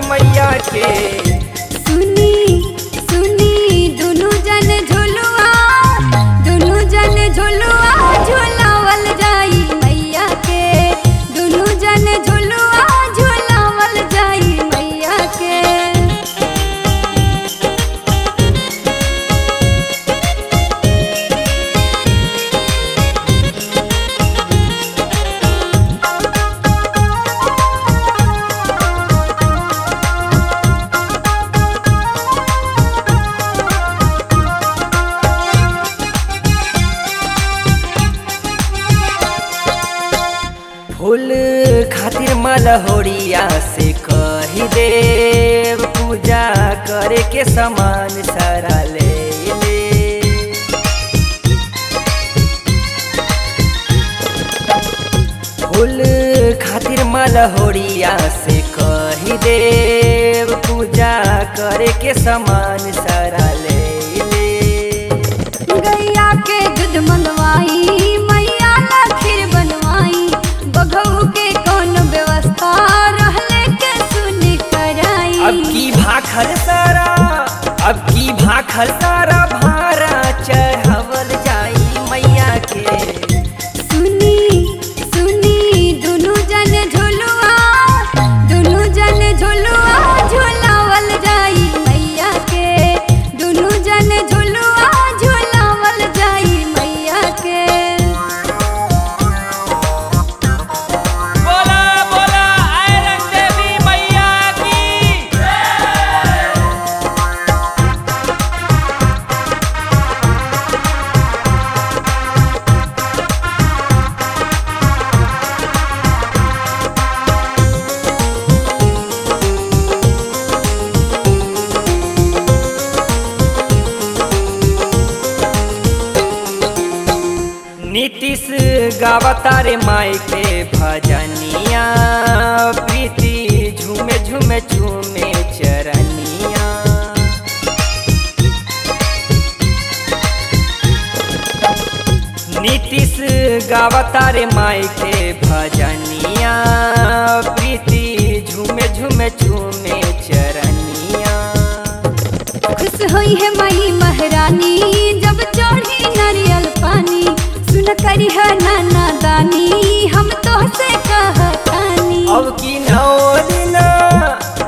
मैया के सुनी सुनी दुनु जन झुलुआ दुनु जन झुलुआ झुलावल जाई मैया के दुनु जन झुलुआ झुलावल जाई मैया के फूल खातिर मलहोरिया से कही देव पूजा करे के समान सारा ले ले फूल खातिर मलहोरिया से कही देव पूजा करे के समान सारा ले ले गैया के दूध मनवाई मैया ला खीर बनवाई बघऊ के कौन व्यवस्था रहले के सुनी कराई अब की भाखल सारा अब की भाखल सारा भारा चढ़ावल जाई मैया के सुनी सुनी दुनु जन झुलुआ दुनु जन झुलुआ झुलावल जाई मैया के दुनु जन झुलुआ झुलावल जाई मैया के बोला बोला आयरन देवी मैया की नीतीश गावता रे माई के भजनिया प्रीति झूमे झूमे झूमे चरनिया नीतीश गावता रे माई के भजनिया प्रीति झूमे झूमे झूमे चरनिया खुश होई है मई महारानी जब चढ़ी नारियल पानी सुन करी है नाना दानी हम तो से कहतानी अब की नौ दिन